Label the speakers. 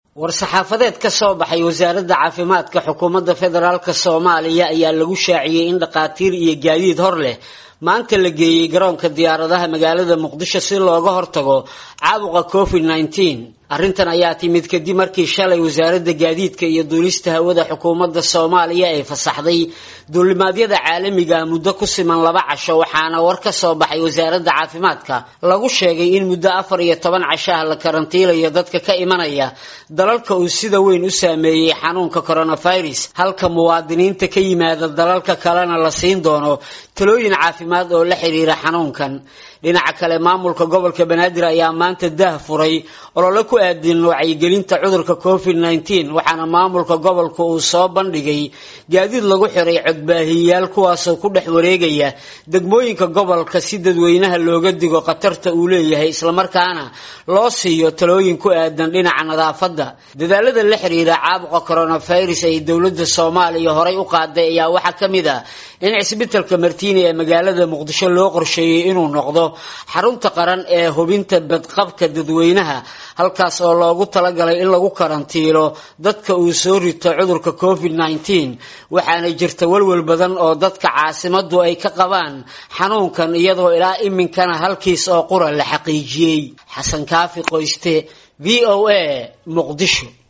Speaker 1: war-saxaafadeed ka soo baxay wasaaradda caafimaadka xukuumadda federaalk soomaaliya ayaa lagu shaaciyey in dhakhaatiir iyo gaadiid hor leh maanta la geeyey garoonka diyaaradaha magaalada muqdisho si looga hortago caabuqa covid nneteen arrintan ayaa timid kadib markii shalay wasaaradda gaadiidka iyo duulista hawada xukuumadda soomaaliya ay fasaxday duulimaadyada caalamiga muddo ku siman laba casho waxaana war ka soo baxay wasaaradda caafimaadka lagu sheegay in muddo afar iyo toban cashaha la karantiilayo dadka ka imanaya dalalka uu sida weyn u saameeyey xanuunka coronavirus halka muwaadiniinta ka yimaada dalalka kalena la siin doono talooyin caafimaad oo la xiriira xanuunkan dhinaca kale maamulka gobolka banaadir ayaa maanta daah furay olole ku aadin wacyigelinta cudurka covid nneteen waxaana maamulka gobolka uu soo bandhigay gaadiid lagu xiray codbaahiyayaal kuwaasoo ku dhex wareegaya degmooyinka gobolka si dadweynaha looga digo khatarta uu leeyahay islamarkaana loo siiyo talooyin ku aadan dhinaca nadaafadda dadaalada la xiriira caabuqa coronavirus ay dowladda soomaaliya horay u qaaday ayaa waxaa ka mid ah in cisbitalka martiini ee magaalada muqdisho loo qorsheeyey inuu noqdo xarunta qaran ee hubinta badqabka dadweynaha halkaas oo loogu talagalay in lagu karantiilo dadka uu soo rito cudurka covid nneteen waxaana jirta walwal badan oo dadka caasimadu ay ka qabaan xanuunkan iyadoo ilaa iminkana halkiis oo qura la xaqiijiyey xasan kaafi qoyste v o a muqdisho